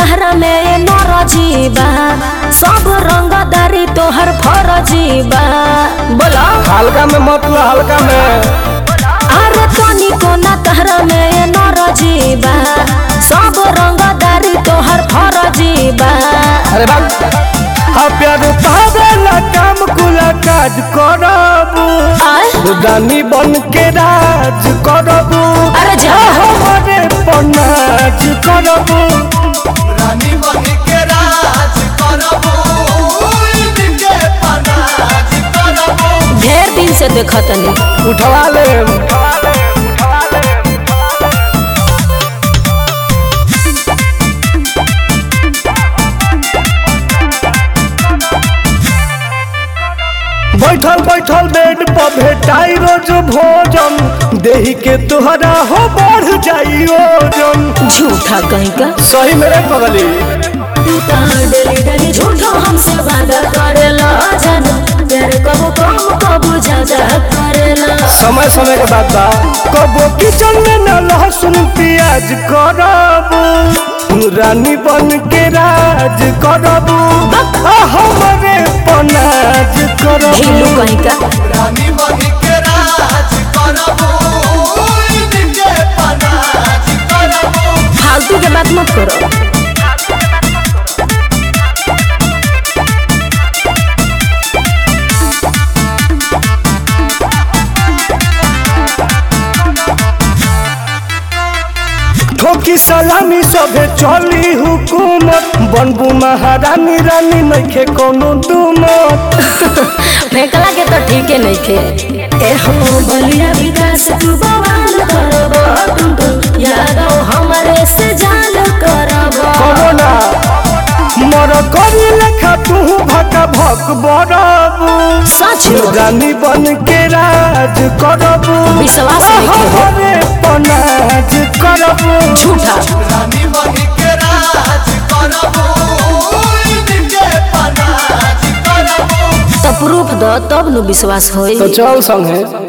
तहरा में नरजी बा सब रंगदारी तोहर फरजी बा बोला हल्का में मत लो हल्का में अरे तनी कोना तहरा में नरजी बा सब रंगदारी तोहर फरजी बा अरे बाप हाँ प्यार पावेला काम कुला काज करबू आय रानी बन के राज करबू अरे जा हमारे पनाज करबू रानी बन के राज करबू इनके पनाज करबू ढेर दिन से देखतनी उठवा ले बैठल बैठल बेड पर भेटाई रोज भोजन देही के तुहरा हो बढ़ जाई ओजन झूठा कहीं का सही मेरे पगली तू तो डेली डेली झूठो हमसे वादा करेला जाना प्यार कबो कम कबो ज्यादा करेला समय समय के बाद बा कबो किचन में न लहसुन प्याज करबू रानी बन के राज करबू आ हमरे पनाज ढीलू करबू कहीं का रानी बन के राज करबू इनके पनाज करबू फालतू के बात मत करो ठोकी सलामी सबे चली हुकूमत बनबू महारानी रानी नइखे कोनो दुमत फेंकला के तो ठीक है नहीं खे ए हो बलिया विकास तू बवाल करबो तुम तो यादव हमारे से जाल करबो कबो ना मर करी लेखा तू भका भक बड़बू सच में रानी बन के राज करबू विश्वास नहीं के हो। हरे पनाज करबू झूठा रानी बन के राज करबू इनके पनाज करबू तो प्रूफ दो तब नु विश्वास होई तो चल संगे